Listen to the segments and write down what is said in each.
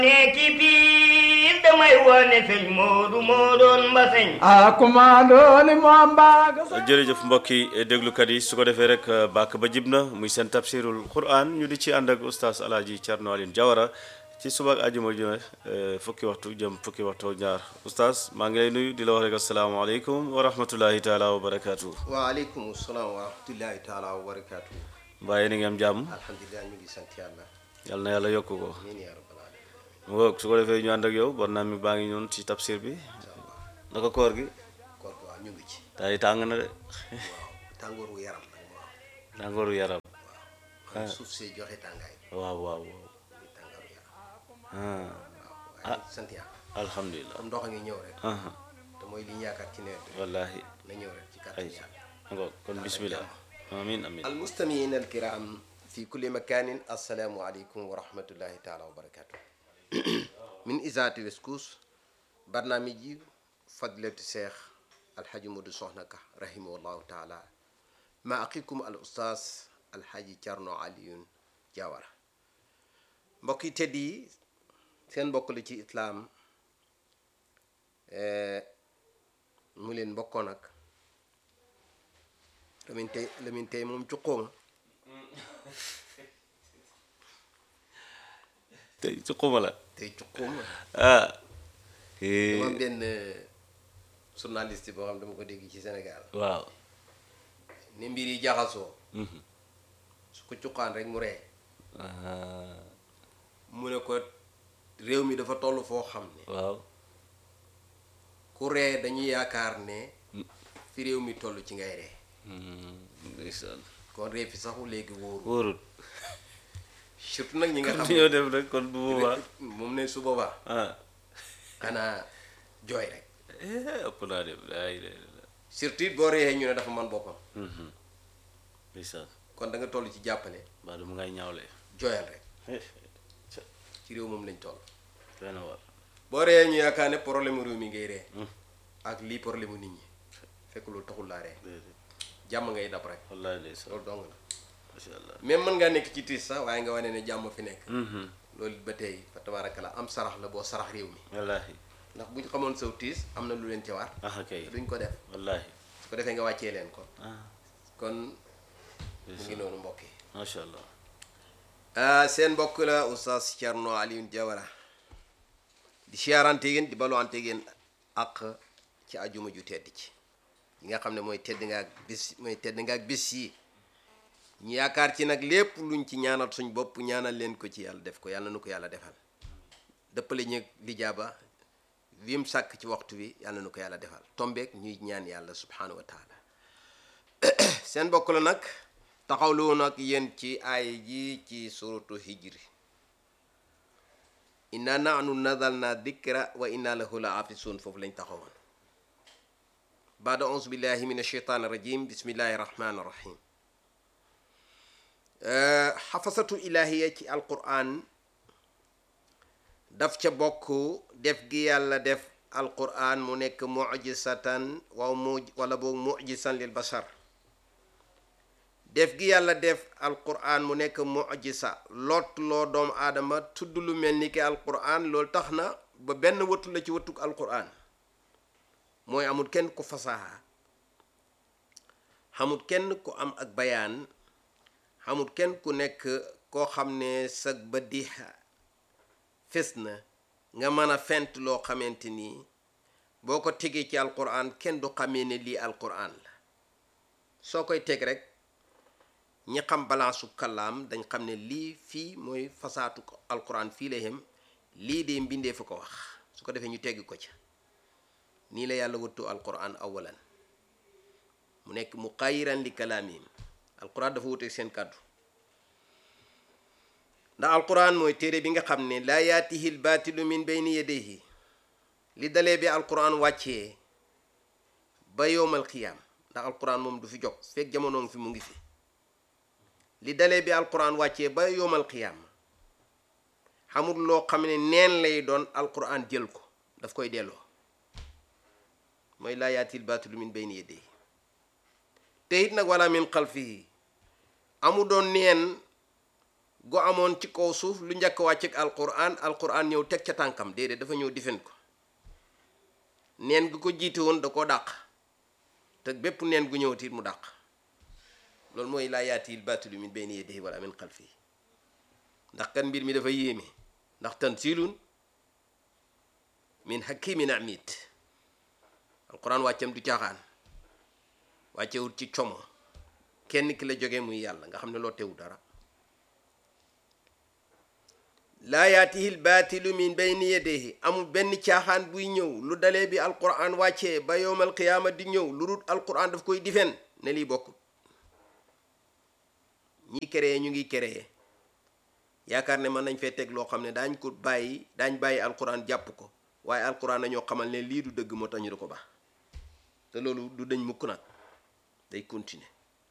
ne ci biir damay wone sëñ Moodu moo doon mbaseñ a kumaandooli moo mbaaga sa jërëjëf mbokki déglukat yi su ko defee rek bàkk ba jib na muy seen tafsirul quran ñu di ci ànd ak oustaz alaaji Thierno Aline Diawara ci suba ak àjjuma ju ne fukki waxtu jëm fukki waxtu ñaar oustaz maa ngi lay nuyu di la wax rek asalaamaaleykum wa rahmatullahi taala wa barakaatu. waaleykum salaam wa rahmatullahi taala wa barakaatu. mbaa yéen a ngi am jàmm alhamdulilah ñu ngi sant yàlla. yal na yàlla yokk ko amiin yaa rabbal alamin. mu ngoog su ko defee ñu ànd ak yow bon naa mi baa ngi ñoon ci tafsir bi naka koor gi kon waaw ñu ngi ci. tay tàng na de waaw tàngooru yaram nag waaw. tàngooru yaram waaw suuf see joxe tàngaay. waaw waaw waaw muy tàngooru yaram. ah waaw waaye ñu ngi sant yàlla. alhamdulilah comme ndox a ngi ñëw rek. ah te mooy li ñu yaakaar ci nawet bi. wallahi na ñëw rek ci kàttan ay yàlla. ngoog kon bismillah amin amin المستمعين الكرام في كل مكان السلام عليكم ورحمة الله تعالى وبركاته من إذاعة وسكوس برنامج فضيلة الشيخ الحاج مودو صحنك رحمه الله تعالى مع أخيكم الأستاذ الحاج Thierno Alioune Diawara mbokk yi tedd yi seen mbokk la ci islaam mu leen mbokkoon ak lamin tey lamin tey moom cuqooma tey ci xuma la tey cuqooma ah dama am benn journaliste boo xam dama ko dégg ci Sénégal waaw ne mbir yi jaxasoo su ko cuqaan rek mu ree ah, mu ne ko réew mi dafa toll foo xam ne waaw ku ree dañuy yaakaar ne fi réew mi toll ci ngay ree Hmm, ndeysaan kon ree fi saxu léegi wóoru wóorul surtout nag ñi nga xam ñoo def rek kon bu boobaa moom ne su boobaa ah xanaa jooy rek eh, ëpp naa def ay de surtout it boo reexee ñu ne dafa man boppam ndeysaan kon da nga toll ci jàppale mbaa du mu ngay ñaawle jooyal rek eh, ca ci réew moom lañ toll doy na war boo ree ñu yaakaar ne problème mu réew mi ngay ree ak lii problème mu nit ñi fekk loolu taxul laa ree déedéet jàmm ngay dab rek wallahi ndeysaan loolu dong la macha allah même mën ngaa nekk ci tiis sax waaye nga wane ne jàmm fi nekk Mhm, loolu ba tey fa tabaaraka la am sarax la boo sarax réew mi wallahi ndax bu ñu xamoon saw tiis am na lu leen ci war ah kay te duñ ko def wallahi su ko defee nga wàccee leen ko ah kon mu ngi noonu mbokk yi macha allah ah seen mbokk la oustaz Thierno Alioune Diawara di siyaarante yéen di baluwante yéen ak ci ajuma ju tedd ci yi nga xam ne mooy tedd nga ak bis mooy tedd nga ak bis yi ñu yaakaar ci nag lépp luñ ci ñaanal suñ bopp ñaanal leen ko ci yàlla def ko yàlla nu ko yàlla defal dëppale ñu lijaaba vim sàkk ci waxtu bi yàlla nu ko yàlla defal tombeek ñuy ñaan yàlla subhanahu wa taala seen mbokk la nag taxawlu nag yéen ci aay ji ci suratu hijri inna nahnu nazalna dikra wa inna lahu la afisun foofu lañ taxawoon baada auzu billahi min ashaitan rajim bismillahi rahmani rahim xafasatu ilahiya ci alquran daf ca bokk def gi yàlla def alquran mu nekk mujisatan waw mu wala boog mujisan lil bashar def gi yàlla def alquran mu nekk mujisa lot loo doomu aadama tudd lu mel ni ki alquran loolu tax na ba benn wëttu la ci wëttuk alquran mooy amul kenn ku fasaha xamul kenn ku am ak bayaan xamul kenn ku nekk koo xam ne sag ba dixa fes na nga mën a fent loo xamante ni boo ko tegee ci alquran kenn du xamee ne lii alquran la soo koy teg rek ñi xam balaasu kàllaam dañ xam ne lii fii mooy fasaatu ko alquran fii la yem lii de mbindee fa ko wax su ko defee ñu tegg ko ca nii la yàlla wëttu alquran awalan mu nekk mu xayiran li kalaamihim alquran dafa wuteeg seen kàddu ndax alquran mooy téere bi nga xam ne laa yaatihi l baatilu min bayni yadayhi li dalee bi alquran wàccee ba yowmal qiyaam ndax alquran moom du fi jóg fekk jamono fi mu ngi fi li dalee bi alquran wàccee ba yowmal qiyaam xamul loo xam ne neen lay doon alquran jël ko daf koy delloo mooy laa yaatihi l baatilu min bayni yadayhi te it nag wala min xalfihi amu doon neen gu amoon ci kaw suuf lu njëkk wàcc ak alquran alquran ñëw teg ca tànkam déedéet dafa ñëw difen ko neen gu ko jiite woon da koo dàq te bépp neen gu ñëw tiit mu dàq loolu mooy laa yaati l baatilu min bayni yadihi wala min xalfihi ndax kan mbir mi dafa yéeme ndax tansilun min hakimin amid alquran wàccam du caaxaan wàccewut ci como kenn ki la jógee muy yàlla nga xam ne loo tewu dara laa yaatihi l baatilu min bayni yadayhi amul benn caaxaan buy ñëw lu dalee bi alquran wàccee ba yowmal qiyaama di ñëw lu dul alquran daf koy difen ne lii bokkut ñi créé ñu ngi créé yaakaar ne mën nañ fee teg loo xam ne daañ ko bàyyi daañ bàyyi alquran jàpp ko waaye alquran nañoo xamal ne lii du dëgg moo tax ñu di ko baax te loolu du dañ mukk nag day continuer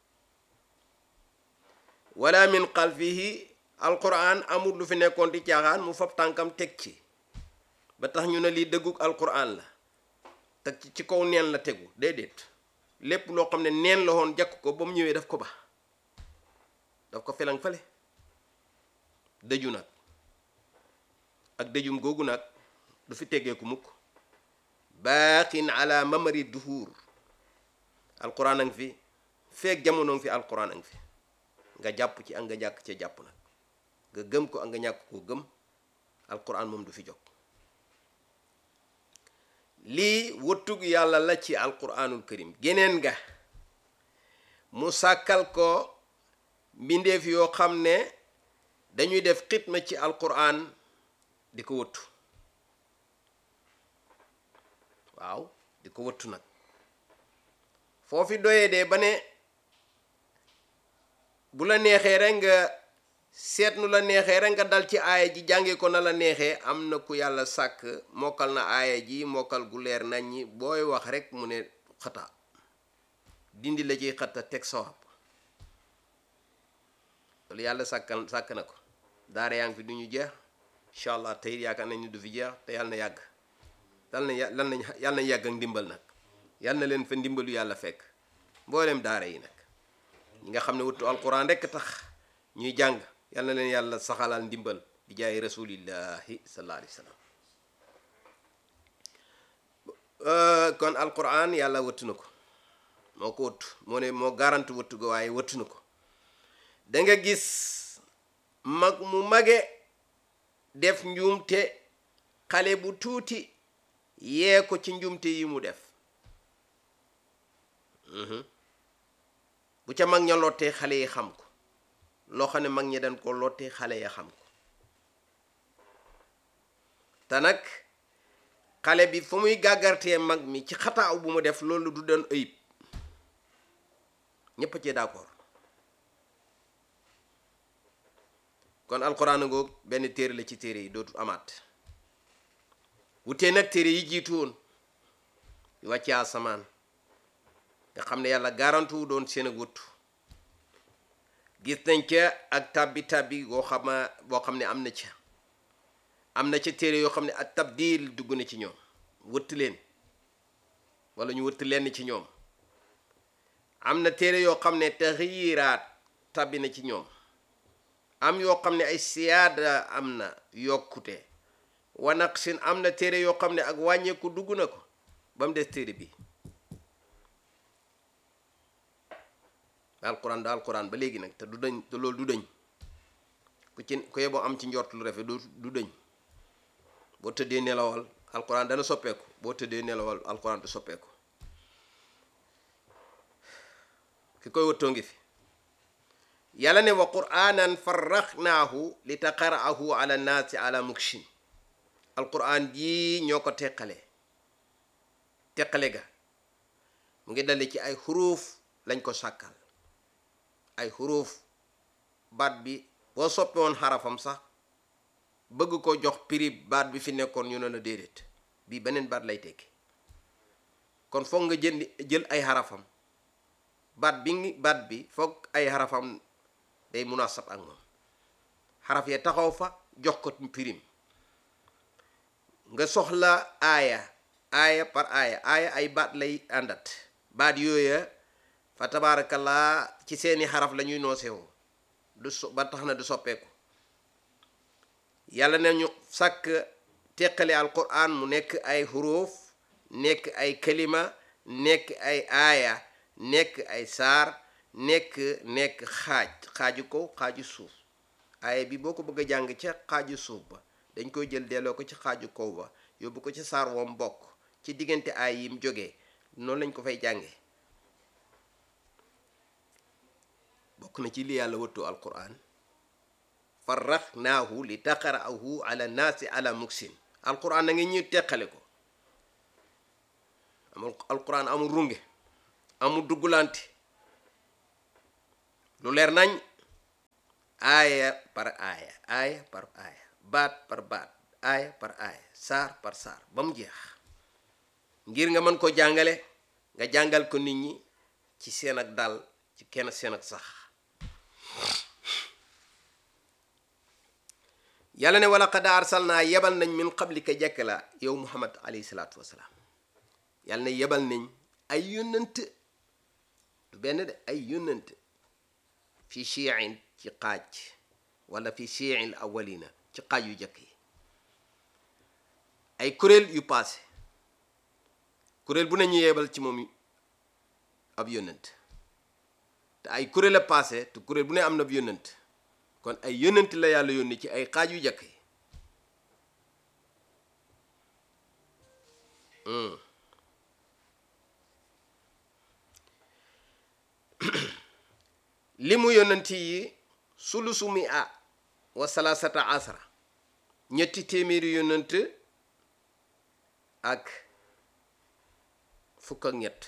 wala min xalfihi alquran amul lu fi nekkoon di caaxaan mu fab tànkam teg ci ba tax ñu ne lii dëgguk alquran la teg ci ci kaw neen la tegu déedéet lépp loo xam ne neen la woon jàkk ko ba mu ñëwee daf ko ba daf ko felang fale dëju nag ak dëjum googu nag du fi teggeeku mukk baaqin ala mamari duhur alquran a ngi fi feeg jamono ngi fi alquran a ngi fi nga jàpp ci ak nga jàkk ci jàpp nag nga gëm ko ak nga ñàkk koo gëm alquran moom du fi jóg lii wëttug yàlla la ci alquranul karim geneen nga mu sàkkal ko mbindeef yoo xam ne dañuy def xitma ci alquran di ko wëttu waaw di ko wëttu nag foofi doyee dee ba ne bu la neexee rek nga seet nu la neexee rek nga dal ci aaya ji jànge ko na la neexee am na ku yàlla sàkk mokkal na aaya ji mokkal gu leer nañ ñi booy wax rek mu ne xata dindi la ciy xata teg sawab loolu yàlla sàkkal sàkk na ko daara yaa ngi fi du ñu jeex incha allah tey yaakaar nañ ni du fi jeex te yàlla na yàgg yàlla na yàlla na yàlla na yàgg ak ndimbal nag yàlla na leen fa ndimbalu yàlla fekk mboolem daara yi nag ñi nga xam ne wuttu alquran rekk tax ñuy jàng yal na leen yàlla saxalal ndimbal di jaay rasulillahi sallallahu alayhi wa sallam kon alquran yàlla wëttu na ko moo ko wëttu moo ne moo garanti wëttu ko waaye wëttu na ko da nga gis mag mu mage def njuumte xale bu tuuti yee ko ci njuumte yi mu def bu ca mag ña lottee xale yi xam ko loo xam ne mag ñi dañ ko lottee xale ya xam ko te nag xale bi fu muy gàggartee mag mi ci xataaw bu mu def loolu du doon ayib ñépp a ci d'accord kon alxuraan ngoog benn téere la ci téere yi dootul amaat wutee nag téere yi jiitu woon yu wàccee asamaan nga xam ne yàlla garantu wu doon seen ak wëttu gis nañ ca ak tabbi tabbi boo xama boo xam ne am na ca am na ca téere yoo xam ne ak tabdil dugg na ci ñoom wëtt leen wala ñu wëtt leen ci ñoom am na téere yoo xam ne taxyiraat tabbi na ci ñoom am yoo xam ne ay siyaada am na yokkute wa naqsin am na téere yoo xam ne ak wàññeeku dugg na ko ba mu des téere bi alquran da alquran ba léegi nag te du dañ te loolu du dañ ku ci ku yeboo am ci njort lu rafet du du dañ boo tëddee nelawal alquran dana soppeeku boo tëddee nelawal alquran du soppeeku ki koy wëttoo ngi fi yàlla ne wa qur'anan farraxnaahu li taqara'ahu ala naasi ala mukshin alquran jii ñoo ko teqale teqale ga mu ngi dale ci ay xuruuf lañ ko sàkkal ay xuruuf baat bi boo soppe woon xarafam sax bëgg ko jox prix baat bi fi nekkoon ñu ne la déedéet bii beneen baat lay tekki kon foog nga jënd jël ay xarafam baat bi ngi baat bi foog ay xarafam day munasab ak moom xaraf ya taxaw fa jox ko prix nga soxla aaya aaya par aaya aaya ay baat lay àndat baat yooya fa tabaarakallaa ci seeni xaraf la ñuy noosewu du so ba tax na du soppeeku yàlla ne ñu sàkk teqale alquran mu nekk ay xuruuf nekk ay kalima nekk ay aaya nekk ay saar nekk nekk xaaj xaaju kaw xaaju suuf aaya bi boo ko bëgg a jàng ca xaaju suuf ba dañ koy jël delloo ko ci xaaju kaw ba yóbbu ko ci saar woom bokk ci diggante aay yim jógee noonu lañ ko fay jàngee bokk na ci li yàlla wëttu alquran farraxnaahu li taqara'ahu ala naasi ala muksin alquran na ngi ñuy teqale ko amul alquran amul runge amul duggulante lu leer nañ aaya par aaya aaya par aaya baat par baat aaya par aaya saar par saar ba mu jeex ngir nga mën ko jàngale nga jàngal ko nit ñi ci seen ak dal ci kenn seen ak sax yàlla ne wala qad arsalnaa yebal nañ min qablika jekk la yow muhammad alayhi salaatu wasalaam yàlla ne yebal nañ ay yónnant du benn de ay yónnant fi chiin ci xaaj wala fi chiin awalina ci xaaj yu jëkk yi ay kuréel yu paase kuréel bu ne ñu yebal ci moom ab yónnant te ay kuréel a paase te kuréel bu ne am na ab yónnant kon ay yónnant la yàlla yónni ci ay xaaj yu jëkk yi li mu yónnanti yi sulusu mi a wa salasata asra ñetti téeméeri yónnant ak fukk ak ñett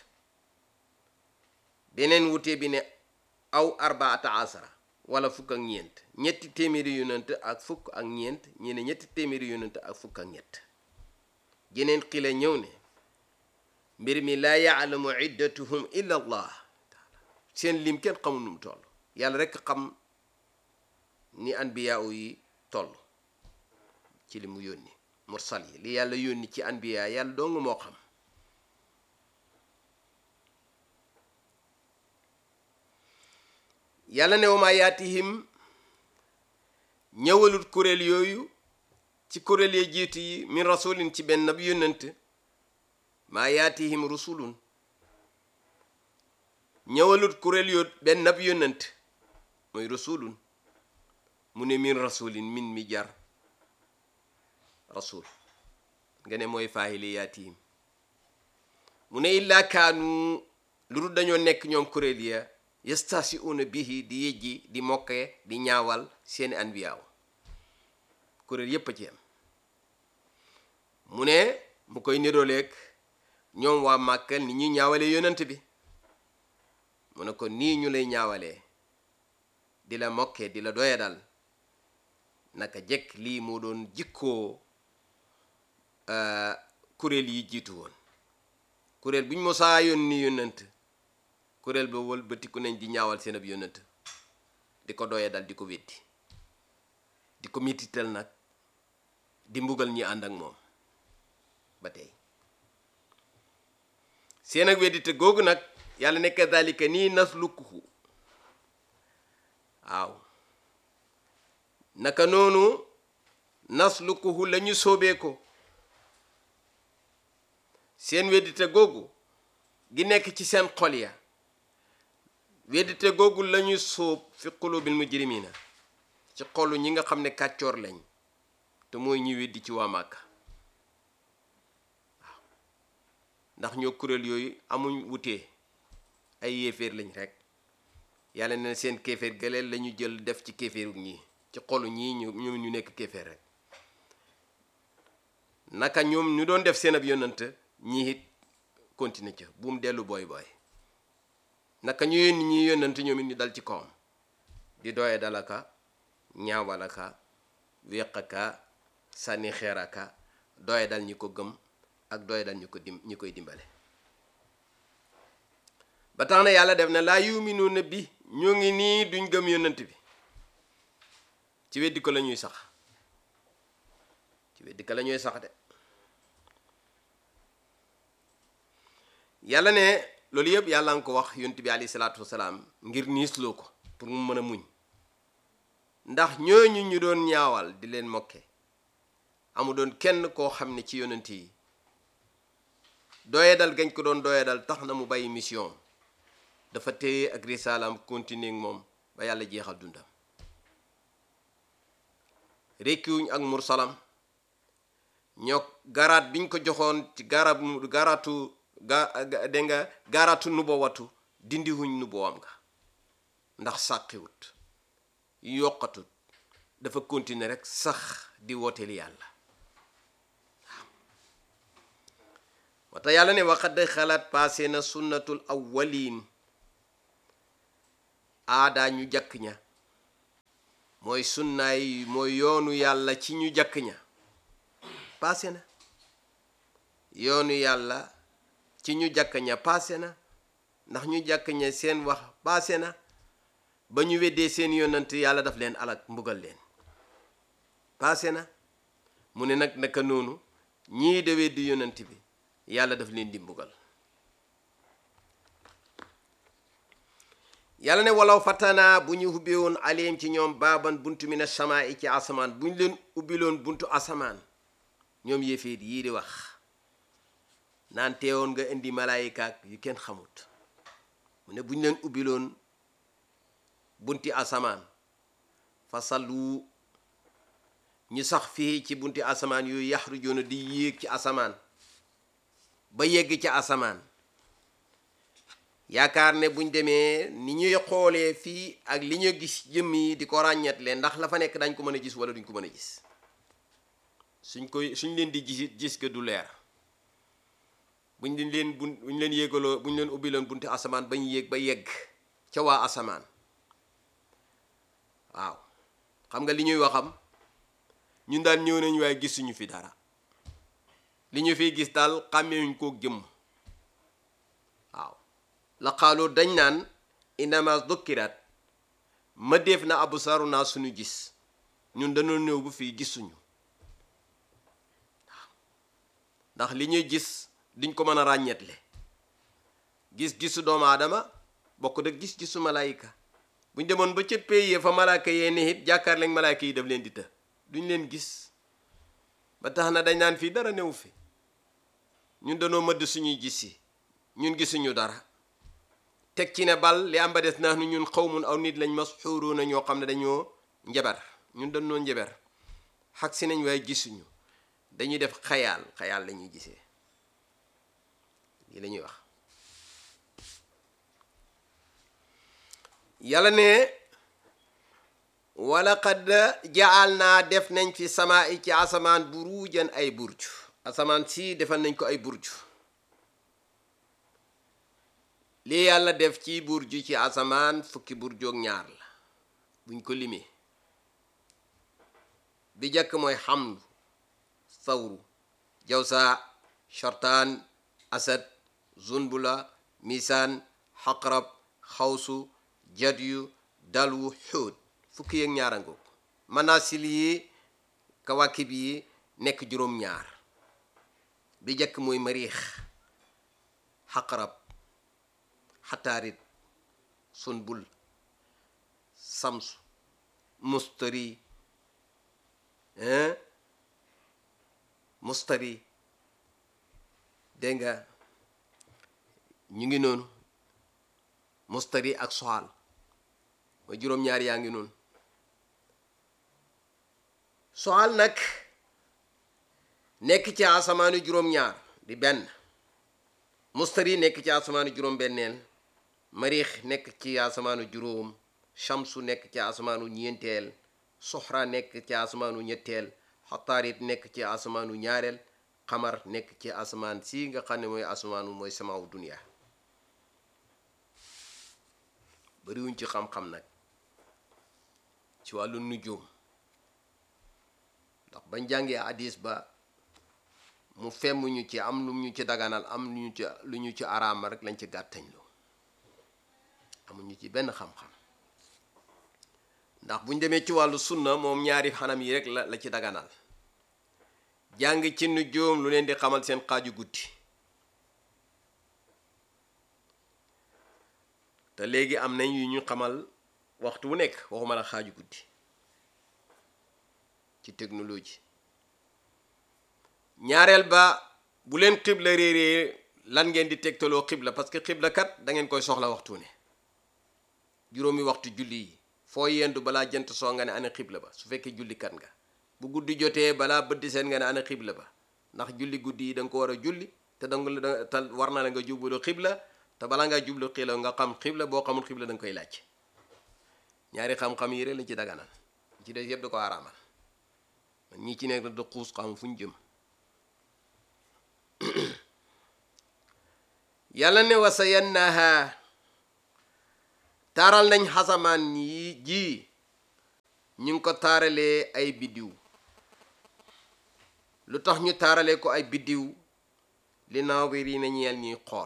beneen wute bi ne aw arbaata asra wala fukk ak ñeent ñetti téeméeri yónnant ak fukk ak ñeent ñi ne ñetti téeméeri yónnant ak fukk ak ñett jeneen xila ñëw ne mbir mi laa yaalamu iddatuhum illa allah seen lim kenn xamul nu mu toll yàlla rekk xam ni anbiyaaw yi toll ci li mu yónni mursal yi li yàlla yónni ci anbiya yàlla dong moo xam yàlla ne wama yaatihim ñëwalut kuréel yooyu ci kuréel ya jiitu yi min rasulin ci benn ab yónnant maa yaatihim rusulun ñëwalut kuréel yoo benn ab yónnant mooy rasulun mu ne min rasulin min mi jar rasul nga ne mooy faahili yaatihim mu ne illaa kaanu lu dul dañoo nekk ñoom kuréel ya yastasiuna bihi di yëjji di mokke di ñaawal seeni anbiyaaw kuréel yépp a ci am mu ne mu koy niroleeg ñoom waa Màkka ni ñuy ñaawale yonent bi mu ne ko nii ñu lay ñaawalee di la mokke di la doya dal naka jekk lii moo doon jikkoo kuréel yi jiitu woon kuréel bu ñu mosaa yónni yónnent kuréel ba wëlbatiku nañ di ñaawal seen ab yónnent di ko doya dal di ko weddi di ko mitital nag di mbugal ñi ànd ak moom ba tey seen ak weddite googu nag yàlla ne kadalika nii naslukuhu waaw naka noonu naslukuhu la ñu soobee ko seen weddite googu gi nekk ci seen xol ya weddite googu la ñu sóob fi qulubil mujrimina ci xolu ñi nga xam ne kàccoor lañ te mooy ñi weddi ci waa Màkka waaw ndax ñoo kuréel yooyu amuñ wutee ay yéeféer lañ rek yàlla ne seen kéeféer galeel la ñu jël def ci kéeféeru ñii ci xolu ñii ñu ñoom ñu nekk kéeféer rek naka ñoom ñu doon def seen ab yonant ñii it continuer ca bu mu dellu booy booy naka ñu yónni ñi yonant ñoom it ñu dal ci kawam di doye dalaka ñaawalaka weqaka sànni xeeraka doye dal ñi ko gëm ak doye dal ñi ko dim ñi koy dimbale ba tax na yàlla def na laa yuminuuna bi ñoo ngi nii duñ gëm yonant bi ci weddi ko la ñuy sax ci weddi ko la ñuy sax de yàlla ne loolu yëpp yàlla nga ko wax yonent bi alayhi salaatu wasalaam ngir niisloo ko pour mu mën a muñ ndax ñooñu ñu doon ñaawal di leen mokke amu doon kenn koo xam ne ci yonent yi doyadal gañ ko doon doyadal tax na mu bàyyi mission dafa téye ak risalaam continuer ak moom ba yàlla jeexal dundam rekkiwuñ ak mursalam ñoo garaat biñ ko joxoon ci garab garaatu ga dégg nga garaatu nubawatu dindiwuñ nubawam nga ndax sàqiwut yokkatut dafa continuer rek sax di wooteel yàlla waaw wata yàlla ne waxad xalaat passé na sunnatul awwalin aadaa ñu jàkk ña mooy sunnaay mooy yoonu yàlla ci ñu jàkk ña passé na yoonu yàlla ci ñu jàkk ña passé na ndax ñu jàkk ña seen wax passé na ba ñu weddee seen yonant yàlla daf leen alak mbugal leen passé na mu ne nag naka noonu ñii de weddi yonant bi yàlla daf leen di mbugal yàlla ne walaw fatana bu ñu ubbee woon aleem ci ñoom baaban buntu mi na samaa i ci asamaan bu ñu leen ubbiloon buntu asamaan ñoom yéeféet yii di wax naan teewoon nga indi malaayikaak yu kenn xamut mu ne bu ñu leen ubbiloon bunti asamaan fa sallu ñu sax fii ci bunti asamaan yooyu yaxrujoona di yéeg ci asamaan ba yegg ci asamaan yaakaar ne buñ demee ni ñuy xoolee fii ak li ñu gis jëmm yi di ko ràññetle ndax la fa nekk dañ ko mën a gis wala duñ ko mën a gis suñ koy suñ leen di gis gis que du leer buñ leen bun buñ leen yéegaloo buñ leen ubbi loon bunti asamaan bañ yéeg ba yegg ca waa asamaan waaw xam nga li ñuy waxam ñun daal ñëw nañ waaye gisuñu fi dara li ñu fiy gis daal xàmmewuñ koo jëmm waaw la xaaloo dañ naan inama dukkirat ma def na abu saru naa suñu gis ñun dañoo néew bu fii gisuñu waaw ndax li ñuy gis duñ ko mën a ràññetle gis-gisu doomu aadama bokk da gis-gisu malaayika buñ demoon ba ca péyee fa malaaka yee ne it jàkkaar lañ malaayka yi daf leen di të duñ leen gis ba tax na dañ naan fii dara néew fi ñun dañoo mëdd suñuy gis yi ñun gisuñu dara teg ci ne bal li am ba des naa nu ñun xawmun aw nit lañ mas xuuroo na ñoo xam ne dañoo njabar ñun dañoo njabar xag si nañ waaye gisuñu dañuy def xayaal xayaal lañuy gisee lii la ñuy wax yàlla ne wala qad jaal naa def nañ fi sama i ci asamaan burujan ay burju asamaan si defal nañ ko ay burju lii yàlla def ci burju ci asamaan fukki burjoog ñaar la buñ ko limee bi jëkk mooy xamlu sawru jawsa shortaan asad zunbula misaan xaqrab xawsu jadyu dalwu xóot fukki yeeg ñaar ango manasil yi kawakib yi nekk juróom-ñaar bi jëkk mooy mariix xaqrab xataarit sunbul samsu mustari mustari dégg nga ñu ngi noonu mustari ak soxal mooy juróom-ñaar yaa ngi noonu soxal nag nekk ci asamaanu juróom-ñaar di benn mustari nekk ci asamaanu juróom-benneel mariix nekk ci asamaanu juróom shamsu nekk ci asamaanu ñeenteel soxra nekk ci asamaanu ñetteel xataarit nekk ci asamaanu ñaareel xamar nekk ci asamaan si nga xam ne mooy asamaanu mooy samaawu duniya bariwuñ ci xam-xam nag ci wàllu nujum ndax bañ jàngee hadis ba mu femm ñu ci am lu ñu ci daganal am lu ñu ci lu ñu ci araama rek lañ ci gàttañ lu amuñu ci benn xam-xam ndax buñ demee ci wàllu sunna moom ñaari xanam yi rek la la ci daganal jàng ci nujum lu leen di xamal seen xaaju guddi te léegi am nañ yu ñu xamal waxtu wu nekk waxuma la xaaju guddi ci technologie ñaareel ba bu leen xibla réeree lan ngeen di tegtaloo xibla parce que xibla kat da ngeen koy soxla waxtu ne juróomi waxtu julli yi foo yendu balaa jant soo nga ne ana xibla ba su fekkee julli kat nga bu guddi jotee balaa bëdd seen nga ne ana xibla ba ndax julli guddi yi da nga ko war a julli te da nga te war na la nga jublu xibla te balaa ngaa jublu xibla nga xam xibla boo xamul xibla da nga koy laaj ñaari xam-xam yi rek lañ ci daganal ci des yëpp da ko araamal man ñii ci nekk da xuus xam fu ñu jëm yàlla ne wasa yannaha taaral nañ xasamaan yi ji ñu ngi ko taaralee ay biddiw lu tax ñu taaralee ko ay biddiw li naawiri na ñeel ñuy xool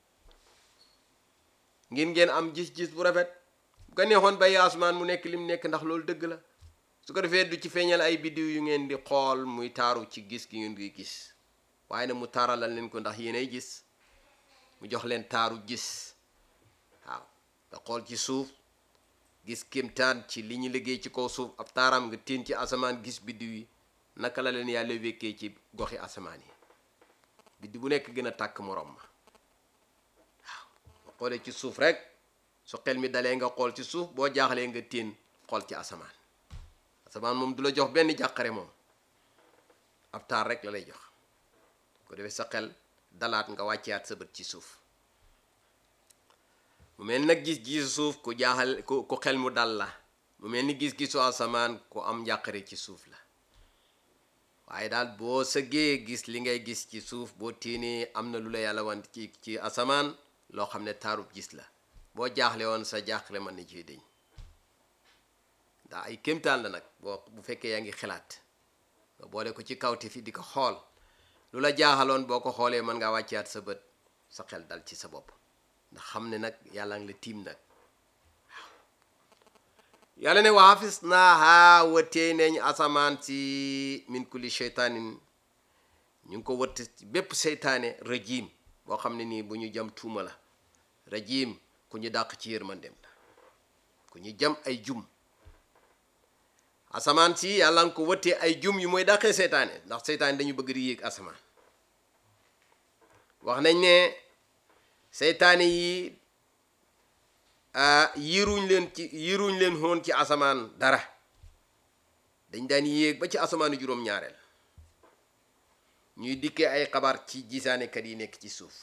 ngir ngeen am gis-gis bu rafet bu ko neexoon bay asmaan mu nekk lim nekk ndax loolu dëgg la su ko defee du ci feeñal ay biddiw yu ngeen di xool muy taaru ci gis gi ngeen koy gis waaye nag mu taaralal leen ko ndax yéenay gis mu jox leen taaru gis waaw nga xool ci suuf gis kéemtaan ci li ñu liggéey ci kaw suuf ab taaram nga tiin ci asamaan gis biddiw yi naka la leen yàlla wékkee ci goxi asamaan yi biddi bu nekk gën a tàkk morom ma waaw nga xoolee ci suuf rek su xel mi dalee nga xool ci suuf boo jaaxlee nga tiin xool ci asamaan asamaan moom du la jox benn jàqare moom ab taar rek la lay jox ko defee sa xel dalaat nga wàcceyaat sa bët ci suuf mu mel nag gis-gisu suuf ku jaaxal ku ku xel mu dal la mu mel ni gis-gisu asamaan ku am njàqare ci suuf la waaye daal boo sëggee gis li ngay gis ci suuf boo tiinee am na lu la yàlla wan ci ci asamaan loo xam ne taarub gis la boo jaaxle woon sa jaaxle mën na ciy deñ ndax ay kéemtaan la nag boo bu fekkee yaa ngi xalaat nga boole ko ci kawte fi di ko xool lu la jaaxaloon boo ko xoolee mën ngaa wàcceyaat sa bët sa xel dal ci sa bopp ndax xam ne nag yàlla ngi la tiim nag waaw yàlla ne wa hafis naaha wëttee neñ asamaan si min kulli sheytaanin ñu ngi ko wëtt bépp seytaane rajim boo xam ne nii bu ñu jam tuuma la rajim ku ñu dàq ci yërmandem la ku ñu jam ay jum asamaan si yàlla nga ko wëttee ay jum yu mooy dàqee seytaane ndax seytaane dañu bëgg di yéeg asamaan wax nañ ne seytaane yi yiruñ leen ci yiruñ leen xoon ci asamaan dara dañ daan yéeg ba ci asamaanu juróom-ñaareel ñuy dikkee ay xabaar ci gisaanekat yi nekk ci suuf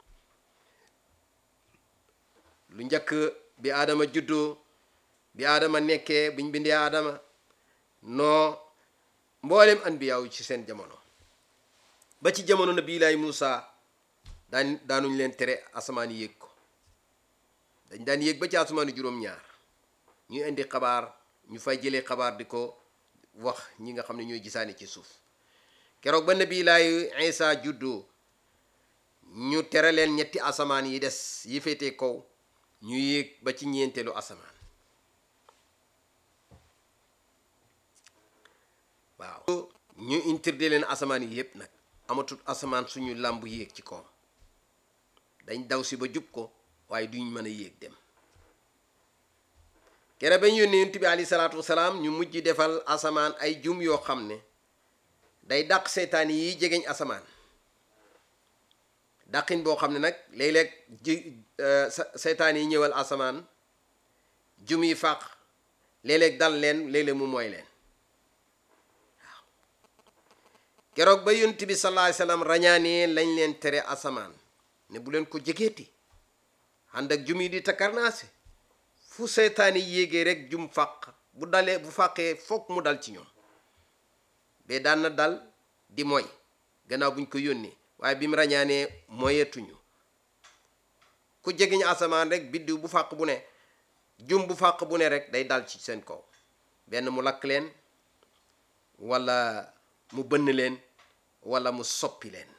lu njëkk bi aadama juddoo bi aadama nekkee buñ bindee aadama noo mboolem anbiyaaw ci seen jamono ba ci jamono nabi laay Muusa daan daanuñ leen tere asamaan yéeg ko dañ daan yéeg ba ci asamaanu juróom-ñaar ñuy indi xabaar ñu fay jëlee xabaar di ko wax ñi nga xam ne ñooy gisaani ci suuf keroog ba nabi laay Isa juddoo ñu tere leen ñetti asamaan yi des yi féetee kaw ñu yéeg ba ci ñeenteelu asamaan waaw ñu interdit leen asamaan yi yépp nag amatul asamaan suñu làmb yéeg ci kaw dañ daw si ba jub ko waaye duñ mën a yéeg dem kere bañ yónnee yonent bi alayhi salaatu wasalaam ñu mujj defal asamaan ay jum yoo xam ne day dàq seytaan yi jegeñ asamaan dàqin boo xam ne nag léeg-léeg ji seytaan yi ñëwal asamaan jum yi fàq léeg-léeg dal leen léeg-léeg mu mooy leen waaw keroog ba yonent bi sallallahu alayhi wasallam rañaanee lañ leen tere asamaan ne bu leen ko jegeeti ànd ak jum yi di takarnaase fu seytaan yi yéegee rek jum fàq bu dalee bu fàqee foog mu dal ci ñoom bee daan na dal di moy gannaaw buñ ko yónnee waaye bi mu rañaanee moyetuñu ku jegeñ asamaan rek biddiw bu fàq bu ne jum bu fàq bu ne rek day dal ci seen kaw benn mu lakk leen walla mu bënn leen walla mu soppi leen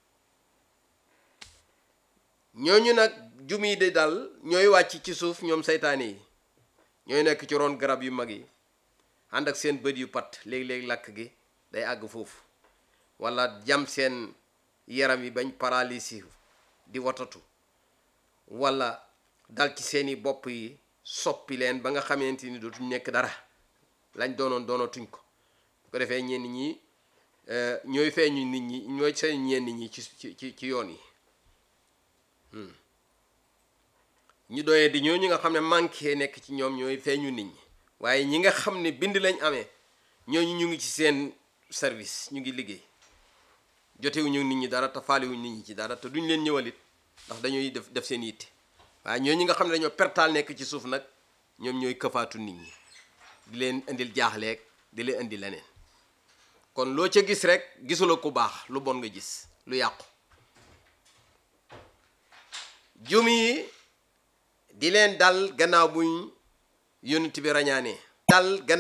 ñooñu nag jum yi di dal ñooy wàcc ci suuf ñoom seytaane yi ñooy nekk ci ron garab yu mag yi ànd ak seen bët yu pat léeg-léeg lakk gi day àgg foofu walla jam seen yaram yi bañ paralysie di watatu walla dal ci seeni bopp yi soppi leen ba nga xamante ni dootuñ nekk dara lañ doonoon doonatuñ ko bu ko defee ñenn ñi ñooy feeñu nit ñi ñooy feeñu ñenn nit ñi ci ci ci ci yoon yi ñu doyee di ñooñu nga xam ne manqué nekk ci ñoom ñooy feeñu nit ñi waaye ñi nga xam ne bind lañ amee ñooñu ñu ngi ci seen service ñu ngi liggéey jotewuñu nit ñi dara te faaliwuñ nit ñi ci dara te duñ leen ñëwalit ndax dañuy def def seen yitte waaye ñooñu nga xam ne dañoo pertaal nekk ci suuf nag ñoom ñooy këfaatu nit ñi di leen indil jaaxleeg di leen indi leneen kon loo ca gis rek gisula ku baax lu bon nga gis lu yàqu jum yi di leen dal gannaaw buñ yonent bi rañaanee dal gannaaw